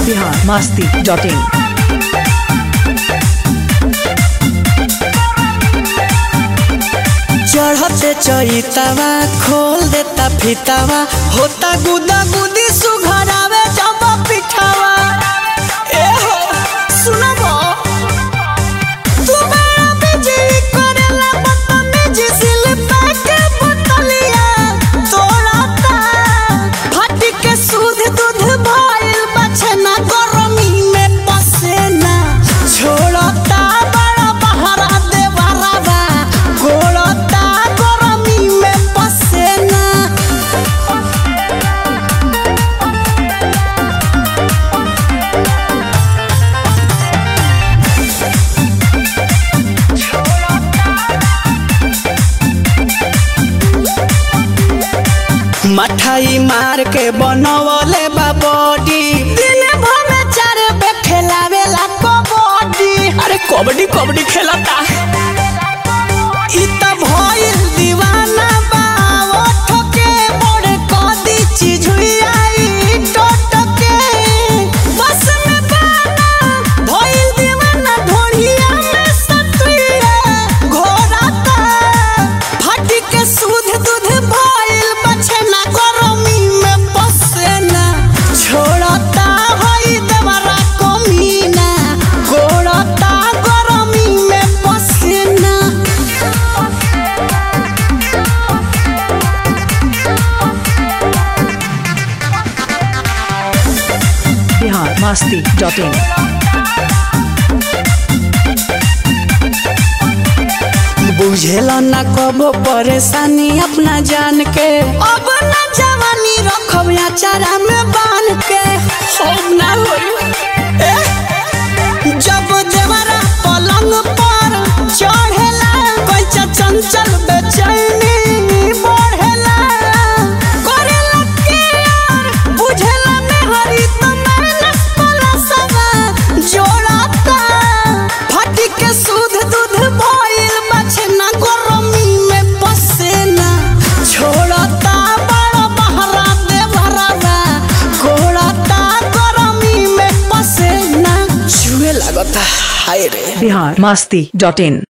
Bihar Masti dot in चढ़ते चैतावा खोल देता फितावा होता गुदा गुदी सुघरावे जब पिठावा ए हो सुनबो तू मेरा बिजी करेला बदतमीजी सिल के बोतलिया तोड़ता फटी के सूद दूध भइल बचना गरमी में पसेना छोड़ता बड़ा बहरा देवरवा गोड़ता गरमी में पसेना मठाई मार के बनवले बा बॉडी दिन भर में चार बे खेलावेला कबड्डी अरे कबड्डी कबड्डी खेलता इ त भइल दीवाना बा ओठ के मोड़ कदी चीज हुई आई टोट के बस में बाना भइल दीवाना ढोढ़िया में सतुइया घोराता फटी के सूद दूध भइल बछना गरमी में पसेना छोड़ता हई देवरा कमीना गोड़ता गरमी में पसेना बिहार मस्ती डॉट इन बुझेल न कबो परेशानी अपना जान के अब न जवानी रखब चारा में बांध के हम ना होई ए, जब देवरा पलंग पर चढ़ेला कैचा चंचल बेचैनी बढ़ेला करेला केयर बुझेला मेहरी त मैनस पलसवा जोड़ता फटी के सूद दूध भइल बछना गरमी में पसेना छोड़ता बड़ा बहरा देवरवा गोड़ता गरमी में पसेना छुए लागता हाय रे बिहार मस्ती डॉट इन